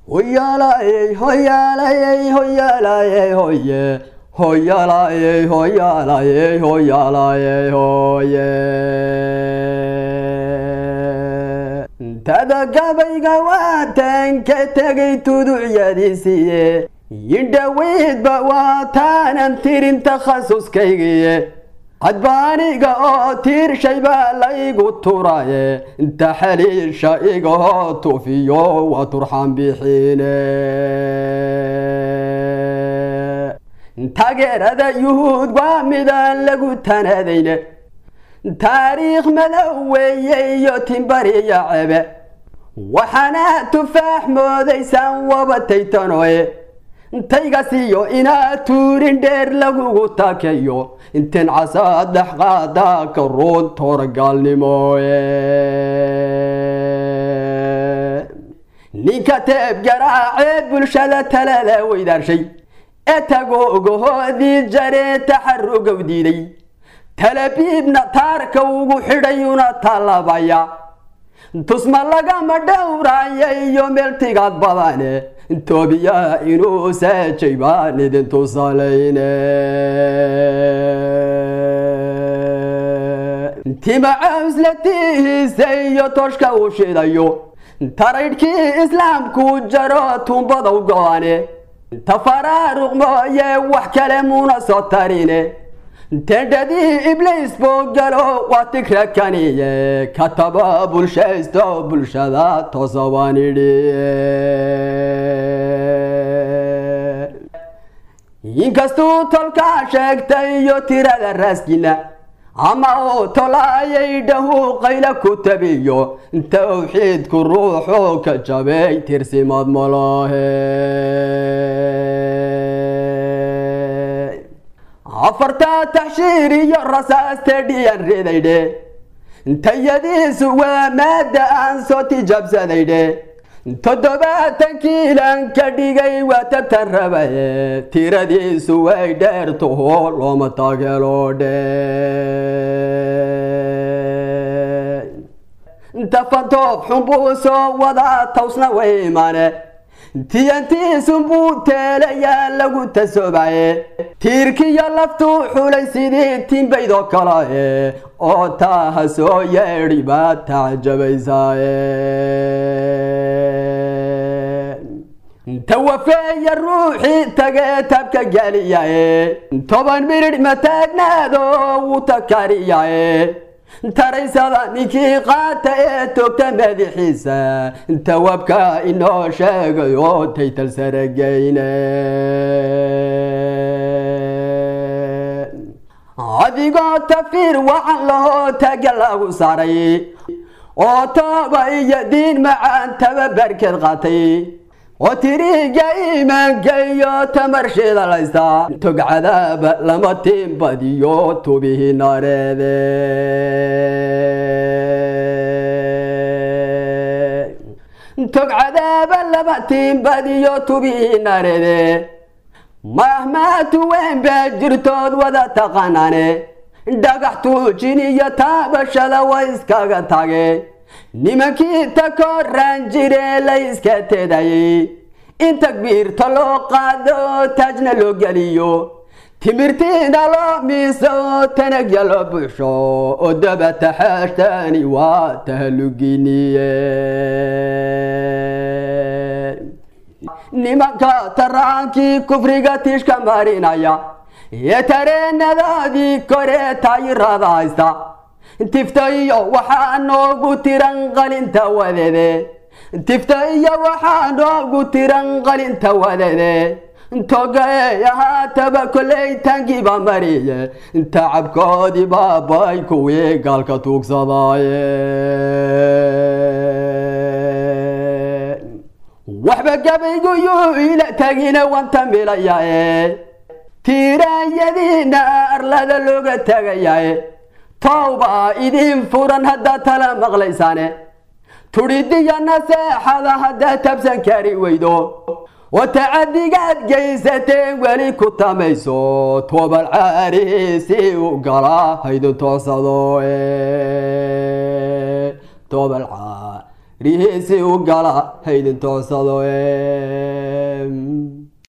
hoyaalayey hoyaalayey hoyaalayey hoye hoyaalayey hoyaalayey hoyaalayey hoye tada gabayga waataan ka tegay tuducyadiisiiye yidhaweydba waataanan tirin takhasuskaygiye hadbaaniga oo tiirshay baa laygu turaye inta xaliisha igahoo tufiyo waa turxaan bixiine taageerada yuhuud waa midaan lagu tanadayne taariikh madow weeye iyo timbariya cebe waxaana tufaax moodaysaan wabataytanoe taygasiyo inaad tuurin dheer lagugu takeyo intin casaad dhexqaada ka ruun tooragaalnimoe ninka teeb garaacee bulshada talada weydaarshay ee tagoogahoodii jaree taxarugow diiday talabiibna taarka ugu xidhayuna tallabaya tusma lagama dhowraayo iyo meeltigaad badane toobiya inuu saajay baan idin tusalayne tima cawslatihiisa iyo tooshka uu shidayo taraydhkii islaamku jaro tuumbadaw go-ane tafaraaruq mooye wax kale muuna soo tarine tendhadii ibliis buu galo waa tigra kaniye kataba bulshaysto bulshada toosabaan idhi inkastuu tolkaa sheegtay iyo tirada raaskina ama uu tolaayay dhahu qayla ku tabiyo tawxiidku ruuxuu ka jabay tirsimaad malahe afartaa taxshiir iyo rasaastee dhiyan ridaydhe tayadiisu waa maadda aan soo tijaabsadaydhe toddobaatan kiilan ka dhigay waa tabtan rabaye tiradiisu way dheertuho looma taageelo dhe tafantoob xunbuu soo wadaa tawsna way imaane tiyantiisunbuu teelayaa lagu tasoobaye tiirkiyo laftuu xulay sidii timbaydoo kale oo taaha soo yeedhi baad tacajabaysaaye tawafeeya ruuxii tagee tabka geliyaye toban midhidh mataagnaado wuu takariyaye taraysada ninkii qaata ee toogta madaxiisa tawabka inoo sheegayo taytal sarageyne adigoo tafiir wacan lahoo taaga lagu saaray oo tooba iyo diin macaan tababarkeed qaatay oo tiriga iimaanka iyo tamarshida laysta togcadaaba lama tiimbadiyo tubihii nareede togcadaaba lama tiimbadiyo tubihii nareede mahmaatu weyn baa jirtood wada taqaanaane dhagax tuujin iyo taabashada way iskaga tage nimankii ta koraan jiree la iska tedayay in takbiirta loo qaado taajna loo geliyo timirtiina loo miiso tanagya loo buuxsho oo dabata xaashtani waa tahaluginiye nimanka taraankii kufriga tiishka marinaya ee tareenadaadii kore taayirada haysta tifta iyo waxaa noogu tiran qalinta wadede tifta iyo waxaa noogu tiran qalinta wadede togae ahaataba koley tangiiba mariye tacabkoodii baabay kuwii gaalka tuugsadaaye waxba gabaygu yuu ila tagina wanta milayae tiiraanyadiina arlada looga tagayae towba idin furan haddaad tala maqlaysaane tudhidiya naseexada haddaad tabsan kari weydo oo tacadigaad geysateen weli ku tamayso toobal caariisi u gala haydin toosado toobal rihiisi u gala haydin toosado